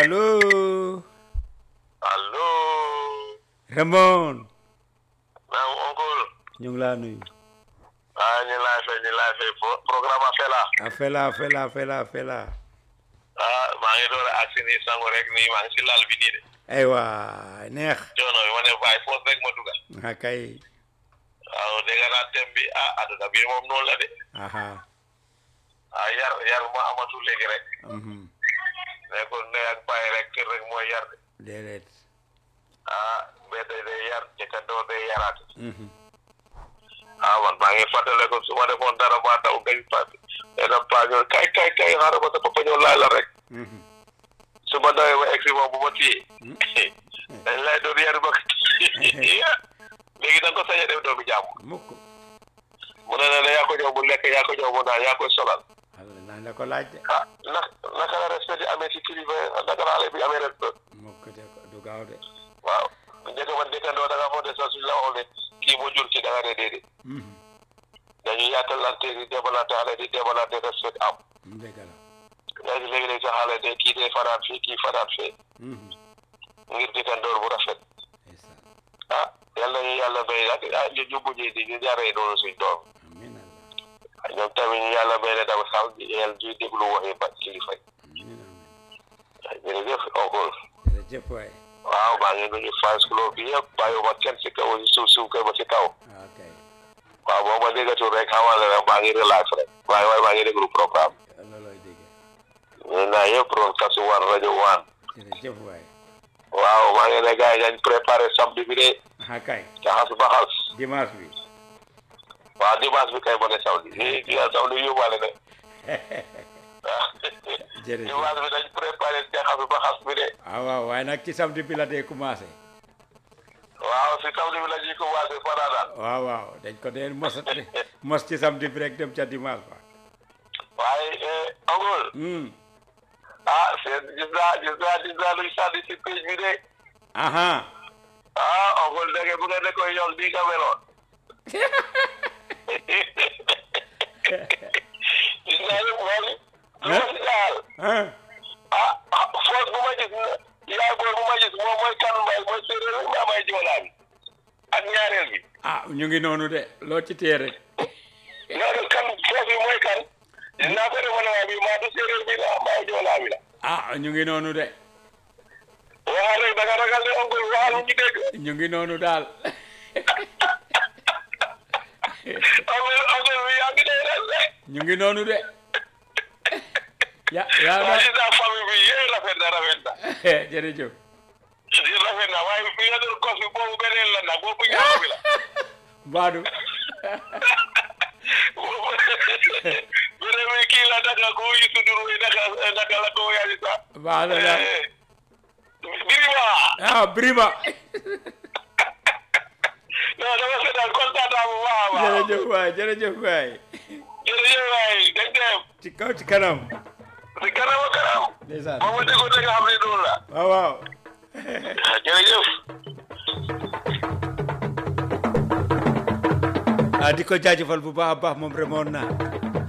allo allo. Ramon naam oncle. ñu ngi laa nuyu ah ñu laa fay ñu laa fay pro programme a fela. a fela fela fela fela ah maa ngi door a agsi nii sangu rek nii maa ngi si lal bi nii de. aywa neex coono bi ma ne bàyyi foos rek ma dugal. a kay waaw dégg naa thème bi ah adduna bi moom noonu la de. aha ah yar yar ma amatul léegi rek. mhm ne ko ne ak bàyyi rek kër rek mooy yar de. déedéet ah mbedd day yar jëkkandoo day yaraate. mhm ah man maa ngi fàttale ko su ma defoon dara maa daw gañ paase. dana paa ñëw kay kay kay xaaral ma sa papa ñëw laaj la rek. mhm su ma dawee ba egsi moom bu ma téye dañ lay doon yar ba léegi da nga ko sañ a def doomi jàmm mukk mu ne la yaa ko ñëw mu lekk yaa ko ñëw mu naan yaa koy solal ala nañ la ko laaj de ah na naka la respect di amee ci kilifa naka la xale bi amee respect mukk de ko du gaaw de waaw njëkk man dëkkandoo da nga foog ne sax suñ la waxoon ne kii moo jur kii da nga ne déedéet mhm dañuy yàttalante di demalante xale di demalante respect am dëgg la léegi léegi léegi sa xale de kii day fanaan fii kii fanaan fee mhm ngir dëkkandoor bu rafet ndeysaan ah yàlla ñu yàlla bay nag ah ñu ñu mujjee di ñu jaree noonu suñ doom amin allah ñoom tamit ñu yàlla may ne dama sax di yàlla di déglu waxi ba kilifa yi amin amin jërëjëf oncle jërëjëf waay waaw maa ngi nuyu fans club bi yëpp bàyyiwuma kenn si kaw si suuf suuf kër ba si kaw ah kay waaw boo ma déggatul rek xamal ne rek maa ngi relax rek waaye waaye maa ngi déglu programme loolooy dégg ñu naa yëpp broadcast one rajo one jërëjëf waay waaw maa ngi ne gars yi dañ préparé samedi bi de ah kay jaxas baxas dimanche bi waaw dimanche bi kay ma ne samedi i di samedi yóbbaale ne waaw jërëjëf dimanche bi dañ préparé jaxas baxas bi de ah waaw waaye nag ci samedi bi la dee commencé waaw si samedi bi la ñuy commencé fanaanal waaw waaw dañ ko dee mos mos ci samedi bi rek dem ca dimanche ba waaye angol hmm ah seen gis naa gis naa gis naa luy sànni si page bi de aha ah angol dege bu nga ne koy yokk di nga meloon gis naa ne moom lu ma si daal ah ah ah foos bu ma gis yaay booy bu ma gis moom mooy kan mbay mooy séeréer bi maa may joolaa bi ak ñaareel bi ah ñu ngi noonu de loo ci téye rek loolu kan foos bi mooy kan gis naa ko defe naa bi maa du séeréer bi la maa joolaa bi la ah ñu ngi noonu de waxal rek da nga ragal ne angol waxal ñu dégg ñu ngi noonu daal angol angol bi yaa ngi day res de ñu ngi noonu de ya yaa waaye na gis naa famille bi yéen rafet na rafet na jërëjëf di rafet na waaye fi nga doon kos bi boobu beneen la nag boobu ñaar bi la Mbadu boobu beneen bi kii la naka ko yi sudur wi naka naka la ko yaani sax baax na daal birima ah Birima non dama seetaan kontaan naa bu baax a baax jërëjëf waay jërëjëf waay jërëjëf waay dañ dem ci kaw ci kanam si kanam a kanam ndeysaan ba ma déggoo nga xam ne noonu la waaw waaw jërëjëf ah di ko jaajëfal bu baax a baax moom remoon na